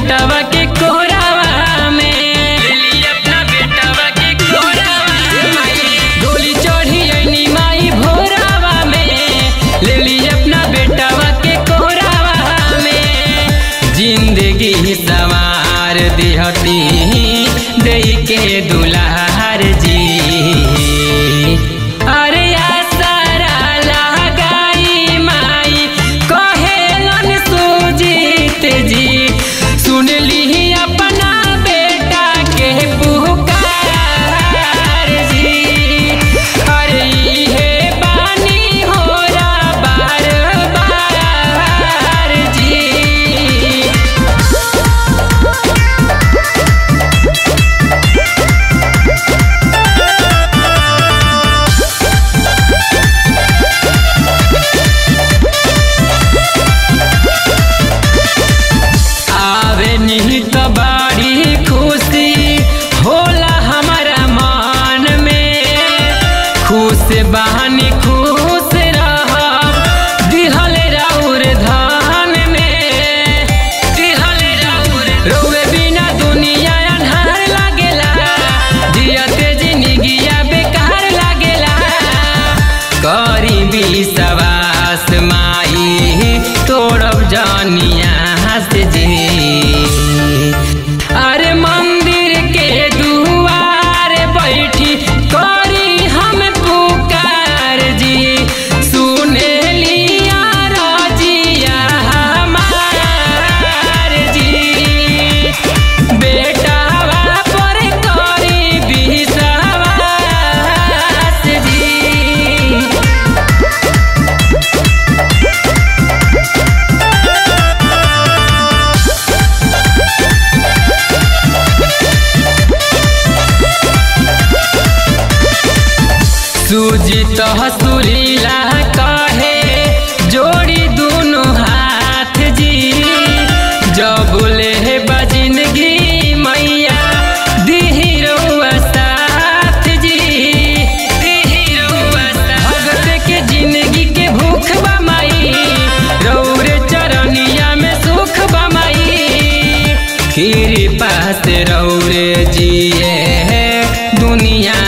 बेटवा के कोरावा में ले ली अपना बेटवा के कोरावा में डोली चढ़ी ऐनी माई भोरावा में ले ली अपना बेटवा के कोरावा में जिंदगी सवार दिहती दे के दुलार जी अरे आसरा लगाई माई कहेलन सुजीत जी सुन ली अपना बेटा के पुकार जी अरे इहे बानी होरा बार बार जी आवे निहित बाड़ी खुशी होला हमारा मन में खुश बहानी खुश रह दिहल राउर धान में दिहल राउर रोवे बिना दुनिया अन्हार लागेला जियते जिंदगिया बेकार लागेला करी विश्वास माई तोड़ब जानिया से जी अरे मंदिर के दुआर बैठी करी हम पुकार जी सुने लिया रजिया हमार जी बेटावा पर करी विश्वास जी सुजित हसुरीला कहे जोड़ी दोनों हाथ जी जब ले बजिनगी मैया दिही रउआ साथ जी दिही रउआ साथ भगत के जिंदगी के भूख बा माई रौरे चरनिया में सुख बा माई कृपा से रौरे जिए दुनिया